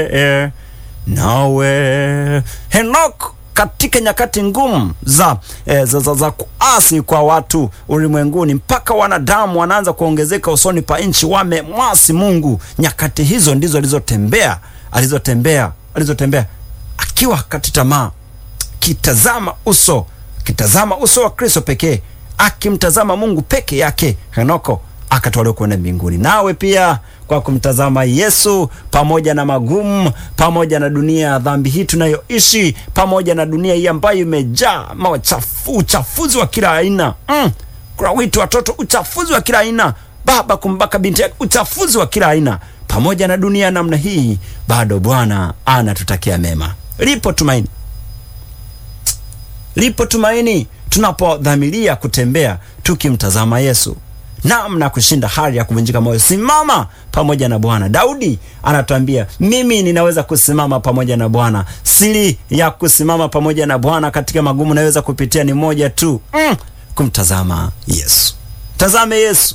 e, nawe Henok katika nyakati ngumu za, e, za, za, za kuasi kwa watu ulimwenguni, mpaka wanadamu wanaanza kuongezeka usoni pa nchi, wamemwasi Mungu. Nyakati hizo ndizo alizotembea alizotembea alizotembea akiwa kati tamaa, kitazama uso kitazama uso wa Kristo pekee, akimtazama Mungu peke yake. Henoko akatolewa kwenda mbinguni. Nawe pia kwa kumtazama Yesu, pamoja na magumu, pamoja na dunia ya dhambi hii tunayoishi, pamoja na dunia hii ambayo imejaa machafu, uchafuzi wa kila aina mm. Kuna witu watoto, uchafuzi wa kila aina, baba kumbaka binti yake, uchafuzi wa kila aina. Pamoja na dunia namna hii, bado Bwana anatutakia mema. Lipo tumaini, lipo tumaini tunapodhamiria kutembea tukimtazama Yesu namna kushinda hali ya kuvunjika moyo. Simama pamoja na Bwana. Daudi anatuambia mimi ninaweza kusimama pamoja na Bwana. Siri ya kusimama pamoja na Bwana katika magumu naweza kupitia ni moja tu, mm, kumtazama Yesu. Tazame Yesu,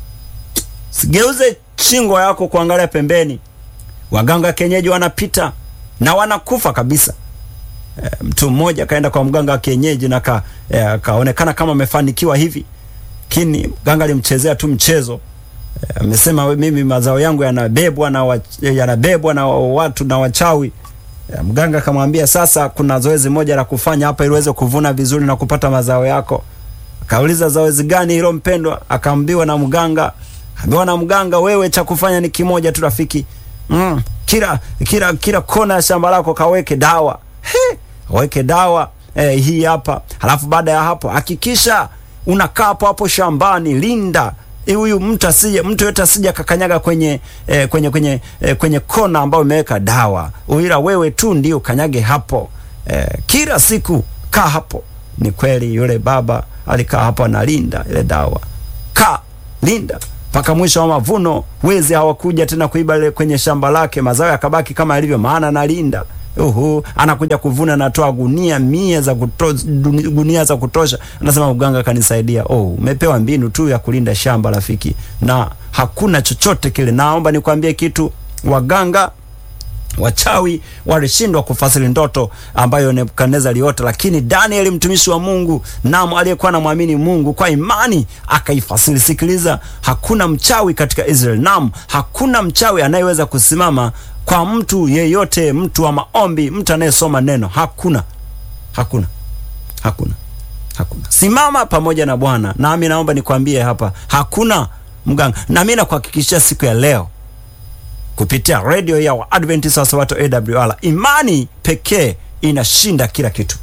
sigeuze shingo yako kuangalia pembeni. Waganga kienyeji wanapita na wanakufa kabisa. E, mtu mmoja akaenda kwa mganga wa kienyeji na akaonekana e, kama amefanikiwa hivi lakini mganga alimchezea tu mchezo. Amesema e, mimi mazao yangu yanabebwa na wa, yanabebwa na watu na wachawi. E, mganga akamwambia sasa, kuna zoezi moja la kufanya hapa ili uweze kuvuna vizuri na kupata mazao yako. Akauliza zoezi gani hilo mpendwa? Akaambiwa na mganga, ambiwa na mganga, wewe cha kufanya ni kimoja tu rafiki. Mm, kila kila kila kona ya shamba lako kaweke dawa. He, weke dawa e, hii hapa. Halafu baada ya hapo hakikisha unakaa hapo hapo shambani, linda huyu mtu asije, mtu yote asije akakanyaga kwenye eh, kwenye kwenye eh, kwenye kona ambayo imeweka dawa, ila wewe tu ndio kanyage hapo eh, kila siku kaa hapo. Ni kweli yule baba alikaa hapo analinda ile dawa, kaa linda mpaka mwisho wa mavuno. Wezi hawakuja tena kuiba ile kwenye shamba lake, mazao yakabaki kama yalivyo, maana analinda Uhu, anakuja kuvuna, anatoa gunia mia za kutosha, gunia za kutosha. Anasema mganga kanisaidia. Oh, umepewa mbinu tu ya kulinda shamba rafiki, na hakuna chochote kile. Naomba nikwambie kitu, waganga wachawi walishindwa kufasiri ndoto ambayo Nebukadneza aliota, lakini Danieli mtumishi wa Mungu nam aliyekuwa anamwamini Mungu kwa imani akaifasiri. Sikiliza, hakuna mchawi katika Israeli, nam hakuna mchawi anayeweza kusimama kwa mtu yeyote, mtu wa maombi, mtu anayesoma neno, hakuna, hakuna, hakuna, hakuna. Simama pamoja na Bwana. Nami naomba nikwambie hapa, hakuna mganga. Nami nakuhakikishia siku ya leo kupitia redio ya Waadventista wa Sabato AWR, imani pekee inashinda kila kitu.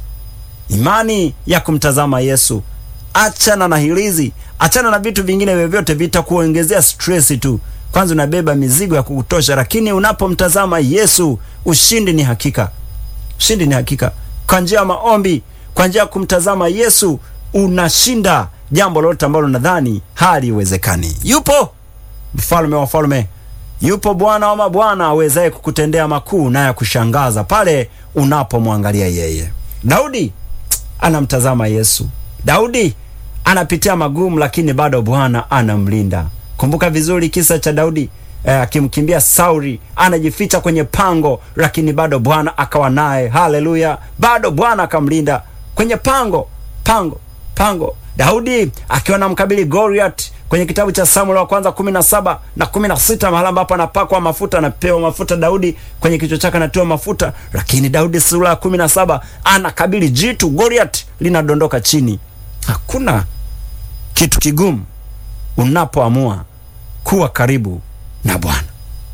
Imani ya kumtazama Yesu. Achana na hilizi, achana na vitu vingine vyovyote vitakuongezea stress tu. Kwanza unabeba mizigo ya kukutosha, lakini unapomtazama Yesu ushindi ni hakika, ushindi ni hakika. Kwa njia ya maombi, kwa njia ya kumtazama Yesu unashinda jambo lolote ambalo nadhani haliwezekani. Yupo mfalme wa wafalme, yupo Bwana wa mabwana awezaye kukutendea makuu na ya kushangaza pale unapomwangalia yeye. Daudi anamtazama Yesu. Daudi anapitia magumu, lakini bado Bwana anamlinda. Kumbuka vizuri kisa cha Daudi akimkimbia eh, Sauli, anajificha kwenye pango, lakini bado Bwana akawa naye. Haleluya! Bado Bwana akamlinda kwenye pango, pango, pango. Daudi akiwa na mkabili Goliath kwenye kitabu cha Samueli wa kwanza kumi na saba na kumi na sita mahala ambapo anapakwa mafuta, anapewa mafuta Daudi kwenye kichwa chake anatiwa mafuta, lakini Daudi sura ya kumi na saba anakabili jitu Goliath linadondoka chini. Hakuna kitu kigumu unapoamua kuwa karibu na Bwana.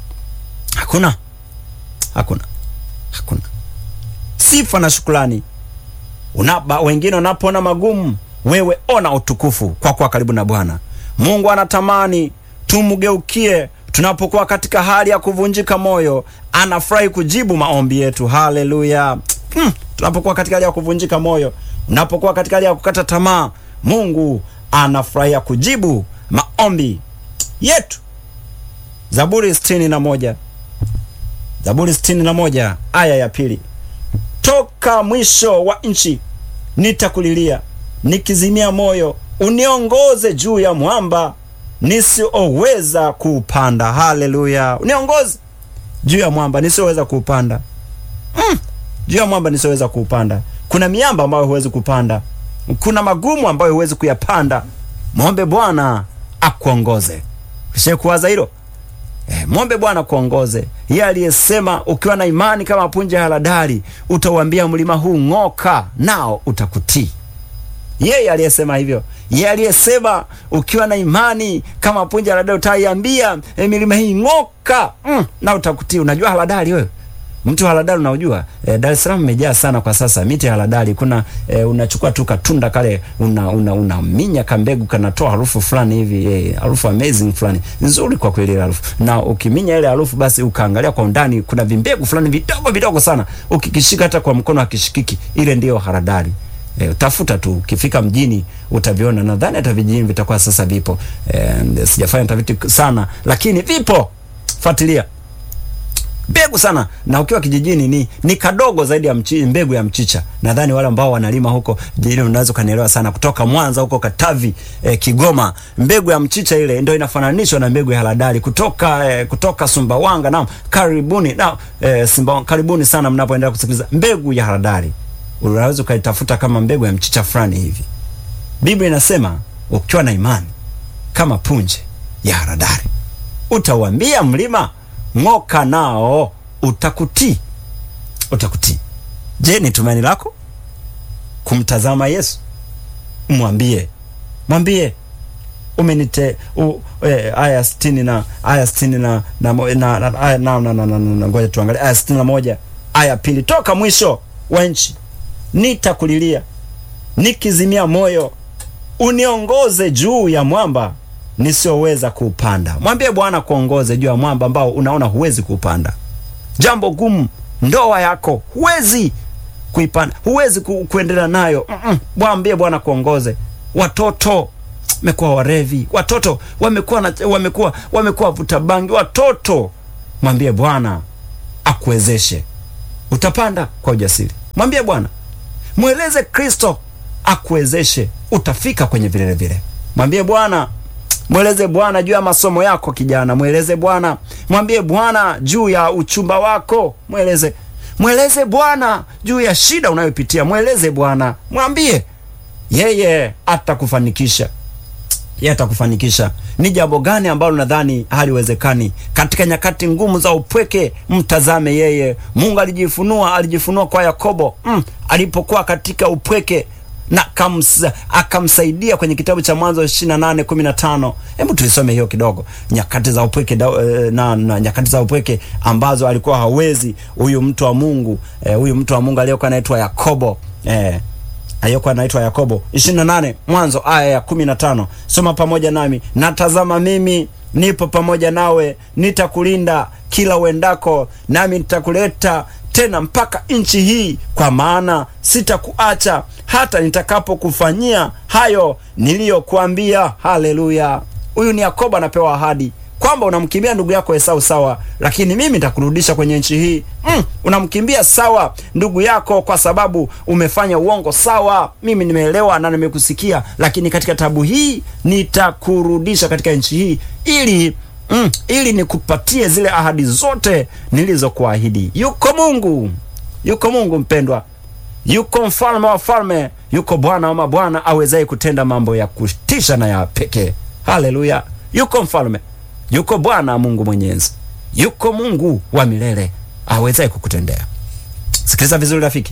Hakuna, hakuna, hakuna. Sifa na shukrani unaba, wengine unapoona magumu, wewe ona utukufu kwa kuwa karibu na Bwana. Mungu anatamani tumgeukie tunapokuwa katika hali ya kuvunjika moyo. Anafurahi kujibu maombi yetu. Haleluya! Hmm, tunapokuwa katika hali ya kuvunjika moyo, unapokuwa katika hali ya kukata tamaa, Mungu anafurahia kujibu maombi yetu. Zaburi sitini na moja Zaburi sitini na moja aya ya pili toka mwisho wa nchi nitakulilia nikizimia moyo, uniongoze juu ya mwamba nisioweza kuupanda. Haleluya! Uniongoze juu ya mwamba nisioweza kuupanda. Mm, juu ya mwamba nisioweza kuupanda. Kuna miamba ambayo huwezi kupanda, kuna magumu ambayo huwezi kuyapanda. Mwombe Bwana akuongoze. Kisha kuwaza hilo E, mwombe Bwana kuongoze. Yeye aliyesema ukiwa na imani kama punje ya haradali utauambia mlima huu ng'oka, nao utakutii. Yeye aliyesema hivyo, yeye aliyesema ukiwa na imani kama punje ya haradali utaiambia e, milima hii ng'oka, mm, na utakutii. Unajua haradali wewe? Mti wa haradali unaujua? E, Dar es Salaam imejaa sana kwa sasa miti ya haradali. Kuna e, unachukua tu katunda kale una, una, una minya kambegu kanatoa harufu fulani hivi e, harufu amazing fulani nzuri kwa kweli ile harufu, na ukiminya ile harufu basi ukaangalia kwa undani, kuna vimbegu fulani vidogo vidogo sana, ukikishika hata kwa mkono hakishikiki. Ile ndiyo haradali. E, tafuta tu ukifika mjini utaviona. Nadhani hata vijijini vitakuwa sasa vipo. E, sijafanya tafiti sana, lakini vipo, fuatilia mbegu sana na ukiwa kijijini ni ni kadogo zaidi ya mchi, mbegu ya mchicha. Nadhani wale ambao wanalima huko jijini unaweza kanielewa sana, kutoka Mwanza huko Katavi eh, Kigoma, mbegu ya mchicha ile ndio inafananishwa na mbegu ya haradali kutoka eh, kutoka Sumbawanga. Naam, karibuni na eh, Simba, karibuni sana mnapoendelea kusikiliza. Mbegu ya haradali unaweza ukaitafuta kama mbegu ya mchicha fulani hivi. Biblia inasema ukiwa na imani kama punje ya haradali utauambia mlima ng'oka nao utakutii, utakutii. Je, ni tumaini lako kumtazama Yesu? Mwambie, mwambie umenite u, e, aya sitini na aya sitini na na na na aya na na na na na ngoja tuangalie aya sitini na moja aya pili toka mwisho wa nchi nitakulilia nikizimia moyo, uniongoze juu ya mwamba nisioweza kuupanda. Mwambie Bwana kuongoze juu ya mwamba ambao unaona huwezi kuupanda. Jambo gumu, ndoa yako huwezi kuipanda, huwezi ku, kuendelea nayo mm -mm. Mwambie Bwana kuongoze. Watoto wamekuwa warevi, watoto wamekuwa na, wamekuwa wamekuwa vuta bangi, watoto. Mwambie Bwana akuwezeshe, utapanda kwa ujasiri. Mwambie Bwana, mweleze Kristo akuwezeshe, utafika kwenye vilele vile. Mwambie Bwana Mweleze Bwana juu ya masomo yako kijana, mweleze Bwana. Mwambie Bwana juu ya uchumba wako, mweleze. Mweleze Bwana juu ya shida unayopitia, mweleze Bwana, mwambie. Yeye atakufanikisha, yeye atakufanikisha. Ni jambo gani ambalo nadhani haliwezekani katika nyakati ngumu za upweke? Mtazame yeye. Mungu alijifunua, alijifunua kwa Yakobo mm, alipokuwa katika upweke na kamsa, akamsaidia kwenye kitabu cha Mwanzo 28 15. Hebu tuisome hiyo kidogo, nyakati za upweke na, na nyakati za upweke ambazo alikuwa hawezi huyu mtu wa Mungu huyu eh, mtu wa Mungu aliyekuwa anaitwa Yakobo eh, aliyekuwa anaitwa Yakobo 28 Mwanzo aya ya 15. Soma pamoja nami. Natazama mimi nipo pamoja nawe, nitakulinda kila uendako, nami nitakuleta tena mpaka nchi hii, kwa maana sitakuacha hata nitakapokufanyia hayo niliyokuambia. Haleluya! Huyu ni Yakobo anapewa ahadi kwamba unamkimbia ndugu yako Esau sawa, lakini mimi nitakurudisha kwenye nchi hii. Mm, unamkimbia sawa ndugu yako kwa sababu umefanya uongo sawa, mimi nimeelewa na nimekusikia, lakini katika tabu hii nitakurudisha katika nchi hii ili Mm, ili nikupatie zile ahadi zote nilizokuahidi. Yuko Mungu, yuko Mungu mpendwa, yuko mfalme wa falme, yuko Bwana wa mabwana awezaye kutenda mambo ya kutisha na ya pekee. Haleluya! Yuko mfalme, yuko Bwana Mungu mwenyezi, yuko Mungu wa milele awezaye kukutendea. Sikiliza vizuri rafiki,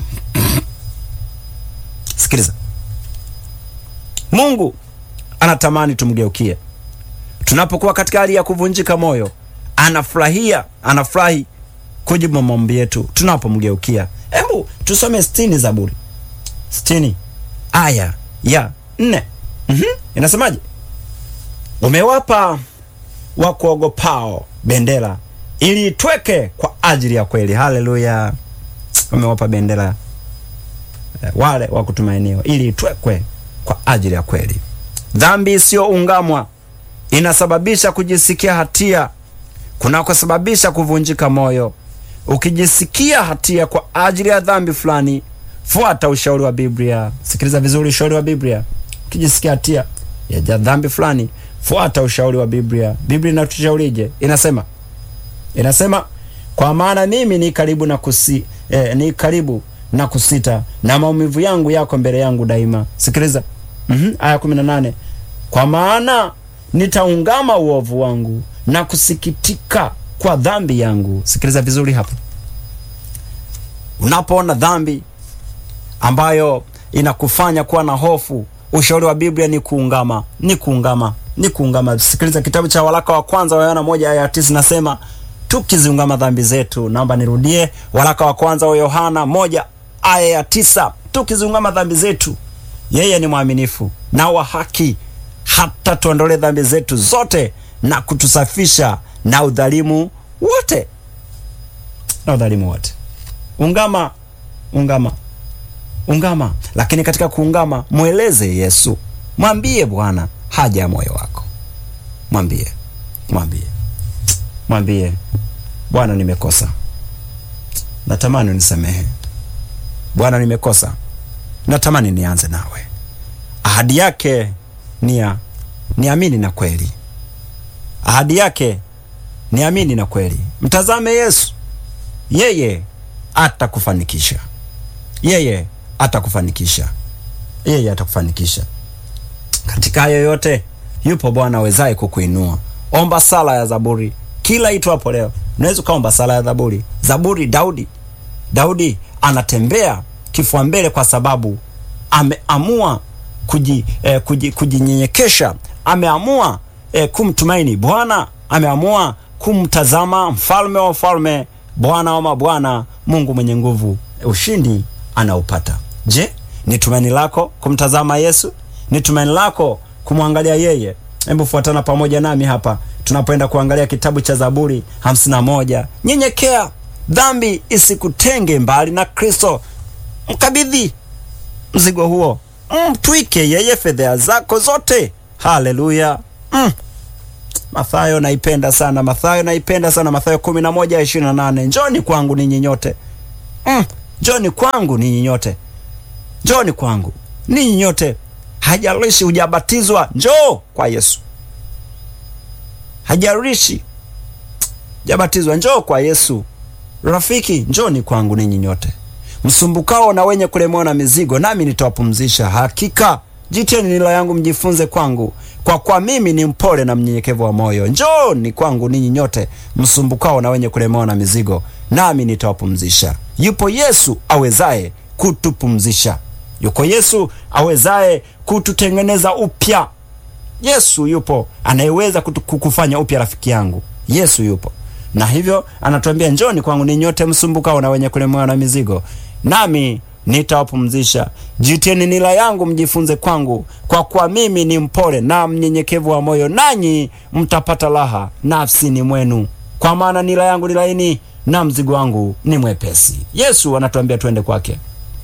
sikiliza. Mungu anatamani tumgeukie tunapokuwa katika hali ya kuvunjika moyo, anafurahia anafurahi kujibu maombi yetu tunapomgeukia. Hebu tusome sitini Zaburi sitini aya ya nne. mm -hmm. Inasemaje? umewapa wakuogopao bendera ili itweke kwa ajili ya kweli. Haleluya! umewapa bendera wale wa kutumainiwa ili itwekwe kwa ajili ya kweli. Dhambi isiyoungamwa inasababisha kujisikia hatia kunakosababisha kuvunjika moyo. Ukijisikia hatia kwa ajili ya dhambi fulani, fuata ushauri wa Biblia. Sikiliza vizuri ushauri wa Biblia. Ukijisikia hatia ya dhambi fulani, fuata ushauri wa Biblia. Biblia inatushaurije? Inasema inasema kwa maana mimi ni karibu na kusi, eh, ni karibu na kusita na maumivu yangu yako mbele yangu daima. Sikiliza mm-hmm. aya kumi na nane kwa maana nitaungama uovu wangu na kusikitika kwa dhambi yangu. Sikiliza vizuri hapa, unapoona dhambi ambayo inakufanya kuwa na hofu, ushauri wa Biblia ni kuungama, ni kuungama, ni kuungama. Sikiliza kitabu cha waraka wa kwanza wa Yohana moja aya tisa nasema tukiziungama dhambi zetu. Naomba nirudie, waraka wa kwanza wa Yohana moja aya ya tisa tukiziungama dhambi zetu, yeye ni mwaminifu na wa haki hata tuondole dhambi zetu zote na kutusafisha na udhalimu wote, na udhalimu wote. Ungama, ungama, ungama. Lakini katika kuungama, mweleze Yesu, mwambie Bwana haja ya moyo wako, mwambie, mwambie, mwambie Bwana, nimekosa, natamani unisamehe. Bwana, nimekosa, natamani nianze nawe. Ahadi yake ni ya niamini na kweli. Ahadi yake ni amini na kweli. Mtazame Yesu, yeye atakufanikisha, yeye atakufanikisha, yeye atakufanikisha katika hayo yote. Yupo Bwana awezaye kukuinua. Omba sala ya Zaburi kila itwapo leo. Unaweza ukaomba sala ya Zaburi. Zaburi, Daudi, Daudi anatembea kifua mbele kwa sababu ameamua kuji, eh, kuji, kujinyenyekesha. Ameamua eh, kumtumaini Bwana, ameamua kumtazama mfalme wa wafalme, Bwana wa mabwana, Mungu mwenye nguvu. Ushindi anaupata. Je, ni tumaini lako kumtazama Yesu? Ni tumaini lako kumwangalia yeye? Hebu fuatana pamoja nami hapa tunapoenda kuangalia kitabu cha Zaburi hamsini na moja. Nyenyekea, dhambi isikutenge mbali na Kristo. Mkabidhi mzigo huo, mtwike yeye fedheha zako zote. Haleluya! mm. Mathayo naipenda sana, Mathayo naipenda sana, Mathayo kumi na moja ishirini na nane njoni kwangu ninyi nyote mm. njoni kwangu ninyi nyote, njoni kwangu ninyi nyote, hajalishi hujabatizwa, njoo kwa Yesu. Hajalishi hujabatizwa, njoo kwa Yesu. Rafiki, njoni kwangu ninyi nyote msumbukao na wenye kulemewa na mizigo, nami nitawapumzisha. Hakika jitieni nila yangu mjifunze kwangu, kwa kwa mimi ni mpole na mnyenyekevu wa moyo. Njooni kwangu ninyi nyote msumbukao na wenye kulemewa na mizigo, nami nitawapumzisha. Yupo Yesu awezaye kutupumzisha, yuko Yesu awezaye kututengeneza upya. Yesu yupo anayeweza kukufanya upya, rafiki yangu. Yesu yupo na hivyo anatuambia njoni kwangu ni nyote msumbukao na wenye kulemewa na mizigo, nami nitawapumzisha. Jitieni nila yangu mjifunze kwangu, kwa kuwa mimi ni mpole na mnyenyekevu wa moyo, nanyi mtapata raha nafsini mwenu, kwa maana nila yangu ni laini na mzigo wangu ni mwepesi. Yesu anatuambia twende kwake.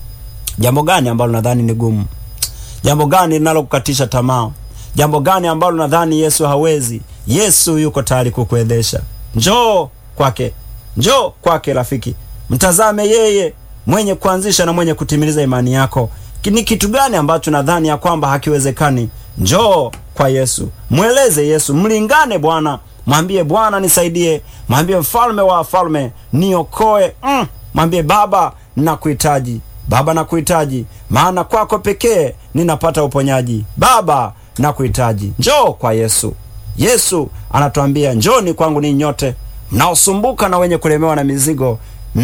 Jambo gani ambalo nadhani ni gumu? Jambo gani linalokukatisha tamaa? Jambo gani ambalo nadhani Yesu hawezi? Yesu yuko tayari kukuwezesha. Njoo kwake, njoo kwake rafiki, mtazame yeye mwenye kuanzisha na mwenye kutimiliza imani yako. Ni kitu gani ambacho nadhani ya kwamba hakiwezekani? Njoo kwa Yesu, mweleze Yesu, mlingane Bwana, mwambie Bwana nisaidie, mwambie mfalme wa wafalme niokoe. Mm, mwambie Baba nakuhitaji, Baba nakuhitaji, maana kwako pekee ninapata uponyaji. Baba nakuhitaji, njoo kwa Yesu. Yesu anatuambia njoni kwangu ninyi nyote mnaosumbuka na wenye kulemewa na mizigo,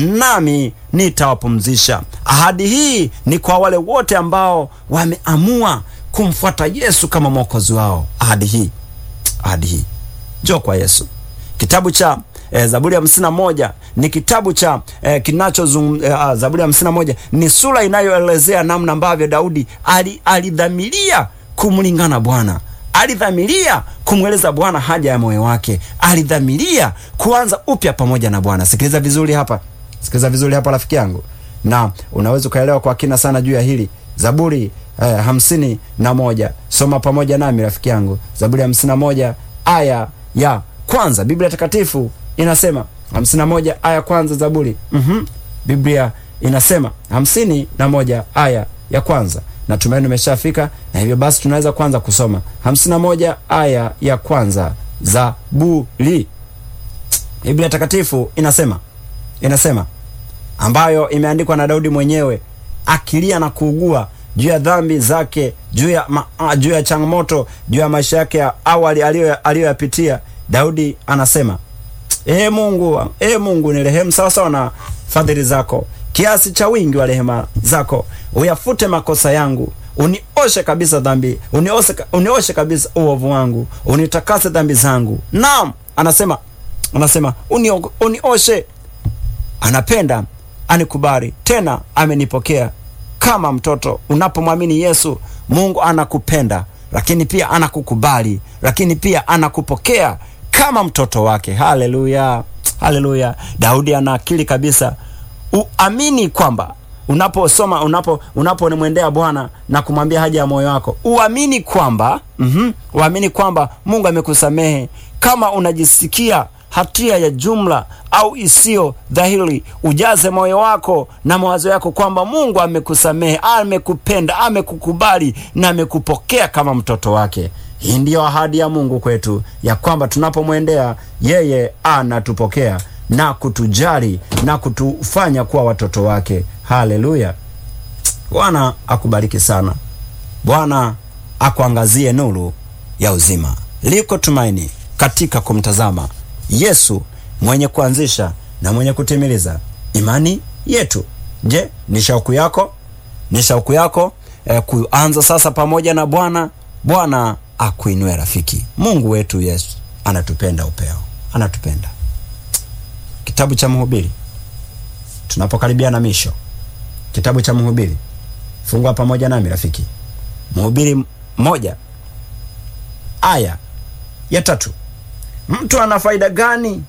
nami nitawapumzisha. Ahadi hii ni kwa wale wote ambao wameamua kumfuata Yesu kama mwokozi wao. Ahadi hii, ahadi hii, njoo kwa Yesu. Kitabu cha eh, Zaburi ya hamsini na moja ni kitabu cha eh, kinachozungum eh, Zaburi ya hamsini na moja ni sura inayoelezea namna ambavyo Daudi alidhamiria kumlingana Bwana alidhamiria kumweleza Bwana haja ya moyo wake, alidhamiria kuanza upya pamoja na Bwana. Sikiliza vizuri hapa, sikiliza vizuri hapa rafiki yangu, na unaweza ukaelewa kwa kina sana juu ya hili. Zaburi eh, hamsini na moja soma pamoja nami rafiki yangu, Zaburi hamsini na moja aya ya kwanza. Biblia Takatifu inasema hamsini na moja aya kwanza, Zaburi mm -hmm. Biblia inasema hamsini na moja aya ya kwanza. Natumaini umeshafika na hivyo basi tunaweza kwanza kusoma hamsini na moja aya ya kwanza Zaburi. Biblia Takatifu inasema inasema ambayo imeandikwa na Daudi mwenyewe akilia na kuugua juu ya dhambi zake, juu ya ma, ah, juu ya changamoto, juu ya maisha yake ya awali aliyoyapitia. Daudi anasema ee Mungu, ee Mungu nirehemu sawasawa na fadhili zako, kiasi cha wingi wa rehema zako, uyafute makosa yangu, unioshe kabisa dhambi, unioshe, unioshe kabisa uovu wangu, unitakase dhambi zangu. Naam, anasema anasema unio, unioshe. Anapenda anikubali, tena amenipokea kama mtoto. Unapomwamini Yesu, Mungu anakupenda, lakini pia anakukubali, lakini pia anakupokea kama mtoto wake. Haleluya, haleluya! Daudi ana akili kabisa. Uamini kwamba unaposoma unapo unapomwendea Bwana na kumwambia haja ya moyo wako, uamini kwamba mm -hmm, uamini kwamba Mungu amekusamehe. Kama unajisikia hatia ya jumla au isiyo dhahiri, ujaze moyo wako na mawazo yako kwamba Mungu amekusamehe, amekupenda, amekukubali na amekupokea kama mtoto wake. Hii ndiyo ahadi ya Mungu kwetu ya kwamba tunapomwendea yeye anatupokea na kutujali na kutufanya kuwa watoto wake. Haleluya! Bwana akubariki sana. Bwana akuangazie nuru ya uzima. Liko tumaini katika kumtazama Yesu mwenye kuanzisha na mwenye kutimiliza imani yetu. Je, ni shauku yako? Ni shauku yako eh, kuanza sasa pamoja na Bwana? Bwana akuinue rafiki. Mungu wetu Yesu anatupenda upeo, anatupenda. Kitabu cha Mhubiri, tunapokaribia na misho, kitabu cha Mhubiri, fungua pamoja nami rafiki. Mhubiri moja aya ya tatu. Mtu ana faida gani?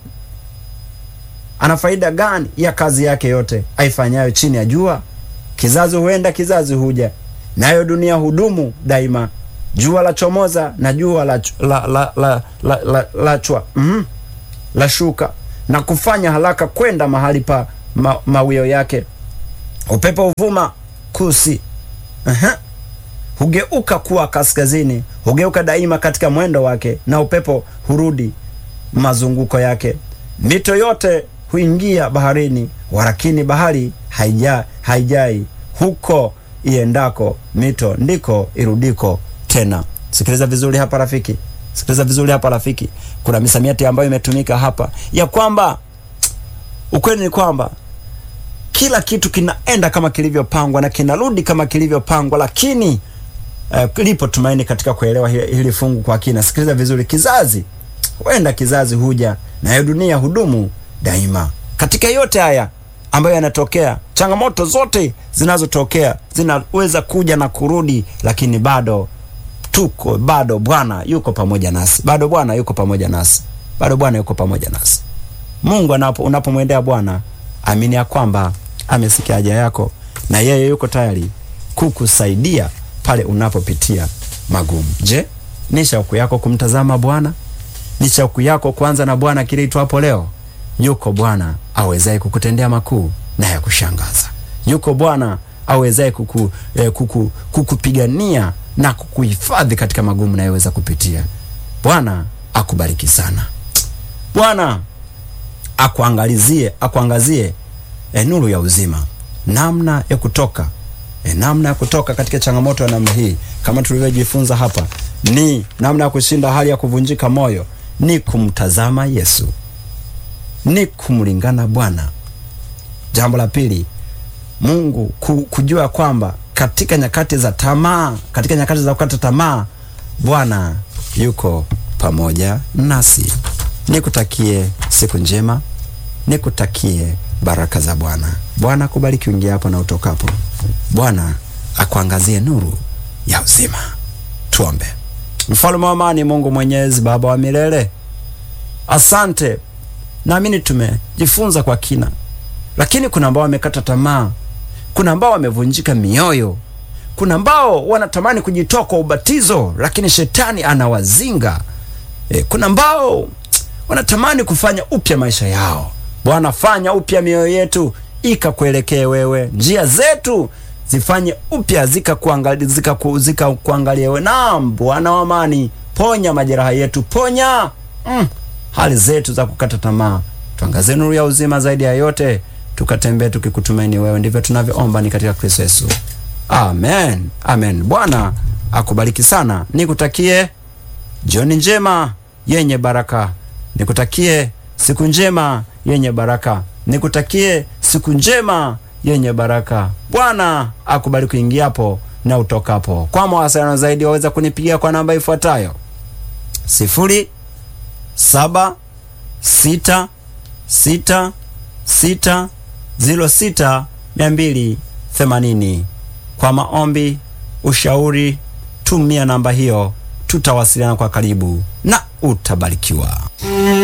Ana faida gani ya kazi yake yote aifanyayo chini ya jua? Kizazi huenda kizazi huja, nayo dunia hudumu daima. Jua la chomoza na jua la, la, la, la, la, la, la chwa mm, la shuka na kufanya haraka kwenda mahali pa ma, mawio yake. Upepo huvuma kusi, uh-huh. hugeuka kuwa kaskazini, hugeuka daima katika mwendo wake, na upepo hurudi mazunguko yake. Mito yote huingia baharini, walakini bahari haija, haijai huko iendako mito ndiko irudiko tena. Sikiliza vizuri hapa rafiki, sikiliza vizuri hapa rafiki. Kuna misamiati ambayo imetumika hapa ya kwamba ukweli ni kwamba kila kitu kinaenda kama kilivyopangwa na kinarudi kama kilivyopangwa, lakini uh, lipo tumaini katika kuelewa hili, hili fungu kwa kina. Sikiliza vizuri, kizazi huenda kizazi huja, nayo dunia hudumu daima. Katika yote haya ambayo yanatokea, changamoto zote zinazotokea zinaweza kuja na kurudi, lakini bado tuko, bado Bwana yuko pamoja nasi, bado Bwana yuko pamoja nasi, bado Bwana yuko pamoja nasi. Mungu anapo unapomwendea Bwana, amini ya kwamba amesikia haja yako na yeye yuko tayari kukusaidia pale unapopitia magumu. Je, ni shauku yako kumtazama Bwana? Ni shauku yako kuanza na Bwana kile itwapo leo? Yuko Bwana awezaye kukutendea makuu na ya kushangaza. Yuko Bwana awezaye kuku, eh, kuku, kukupigania na kukuhifadhi katika magumu nayoweza kupitia. Bwana akubariki sana. Bwana akuangalizie akuangazie eh, nuru ya uzima, namna ya kutoka eh, namna ya kutoka katika changamoto ya namna hii, kama tulivyojifunza hapa, ni namna ya kushinda hali ya kuvunjika moyo, ni kumtazama Yesu, ni kumlingana Bwana. Jambo la pili, Mungu ku, kujua kwamba katika nyakati za tamaa, katika nyakati za kukata tamaa, Bwana yuko pamoja nasi. Nikutakie siku njema, nikutakie baraka za Bwana. Bwana akubariki uingia hapo na utokapo. Bwana akuangazie nuru ya uzima. Tuombe. Mfalme wa amani, Mungu Mwenyezi, Baba wa milele, asante. Naamini tumejifunza kwa kina, lakini kuna ambao wamekata tamaa, kuna ambao wamevunjika mioyo, kuna ambao wanatamani kujitoa kwa ubatizo, lakini shetani anawazinga. E, kuna ambao wanatamani kufanya upya maisha yao. Bwana, fanya upya mioyo yetu ikakuelekee wewe, njia zetu zifanye upya zikakuangalia zika zika wewe. Naam, Bwana wa amani, ponya majeraha yetu, ponya mm, hali zetu za kukata tamaa. tuangazie nuru ya uzima zaidi ya yote, tukatembee tukikutumaini wewe. Ndivyo tunavyoomba ni katika Kristo Yesu, amen, amen. Bwana akubariki sana, nikutakie jioni njema yenye baraka, nikutakie siku njema yenye baraka, nikutakie siku njema yenye baraka. Bwana akubariki uingiapo na utokapo. Kwa mawasiliano zaidi waweza kunipigia kwa namba ifuatayo sifuri saba sita sita sita ziro sita mia mbili themanini. Kwa maombi, ushauri, tumia namba hiyo, tutawasiliana kwa karibu na utabarikiwa.